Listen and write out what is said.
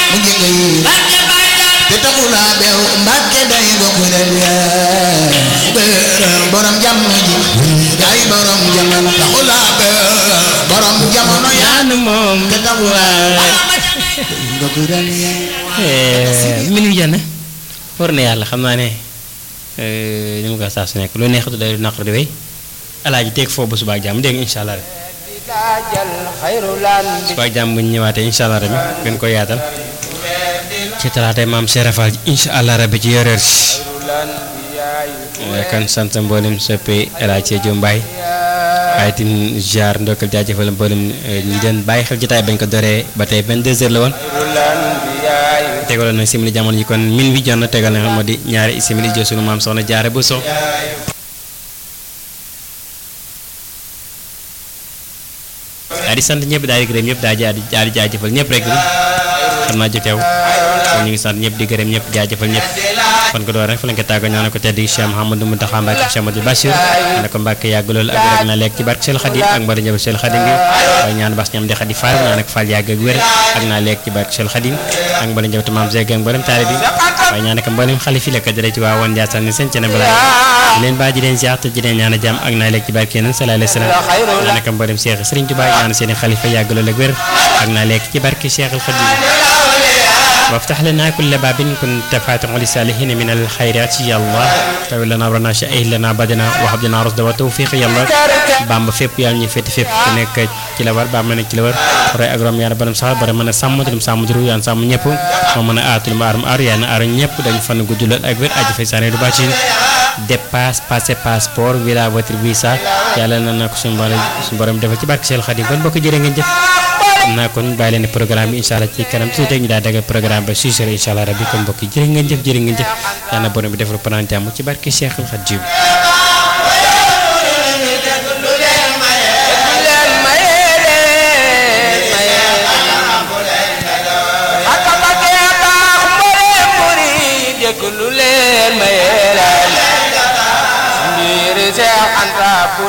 mu jënga yi te taxulaa beew mbàkke day bokk del yaa borom jamono ji yaay borom jamono taxulaa beew borom jamono yaa anu moom te taxulaa bokk del yaa min wi jànn war na yàlla xam naa ne ni mu ko saa su nekk lu neexatu day naqar di wéy alaaji teeg foofu ba suba ak jàmm dégg nga incha allah rek suba ak jàmm bu ñu ñëwaatee incha allah rek gën ko yaatal ci talaatay maam Serafal incha allah rabbi ci yoreer si kan sant mboolem soppe El Hadj Sédio Mbaye waaye tin jaar ndokkal jaajëfal mboolem ñi doon bàyyi xel jotaay bañ ko doree ba tey 22h la woon tegaloon na simili jamono ji kon min wi jot na tegal na moo di ñaari simili jo sunu maam soxna jaare bu so daal di sant ñëpp daal di gërëm ñëpp daal di daal di jaajëfal ñëpp rek xam naa joteew kon ñu ngi sant ñëpp di gërëm ñëpp jaajëfal ñëpp kon ko door rek fa lañ ko tàgga ñoo ko tedd Cheikh Mouhamadou Mountakha Mbacké Cheikh Amadou Bachir ne ko Mbacké yàgg loolu ak rek na lekk ci barke Sel Khadim ak mbari njabal Sel Khadim gi waaye ñaan bas ñam di Khadi Fall naa nag Fall yàgg ak wér ak naa lekk ci barke Sel Khadim ak mbari njabal maam Zeg ak mbaram taali bi waaye ñaan ko mbalim xalif yi la ko dara ci waa woon Ndiassane ni seen cene balaa di leen baa ji leen ziar te ji leen ñaan jàmm ak naa lekk ci barke yeneen sallallahu alayhi wasallam ñaan ko mbalim Cheikh Serigne Touba ñaan seen xalifa yàgg loolu ak wér ak naa lekk ci barke Cheikh Khadim وافتح لنا كل باب كنت فاتح لسالحين من الخيرات يا الله تاول لنا ورنا شاهد لنا بدنا وهب لنا رشد وتوفيق يا الله بام فيب يا ني فيت فيب نيك ci la war ba ma nekk ci la war roy ak rom yàlla baram sax bara mën a sàmm dum sàmm duru yaan sàmm ñëpp moo mën a aatul ma arum aar yaa na aar ñëpp dañ fan guddulal ak wér aji fay saane du bàcci dépasse passé passeport visa voiture visa yàlla na na ko suñu borom suñu borom defal ci barke Seydou Khadim kon bokk jërë ngeen jëf xam naa kon bàyyi leen programme bi incha allah ci kanam tuuti rek ñu daal dagal programme ba suy sore incha allah rabbi kon mbokk yi jërë ngeen jëf jërë ngeen jëf yàlla na borom bi defal panaan jàmm ci barke Cheikhul Khadim lu leen maye leen mbir Seex Anta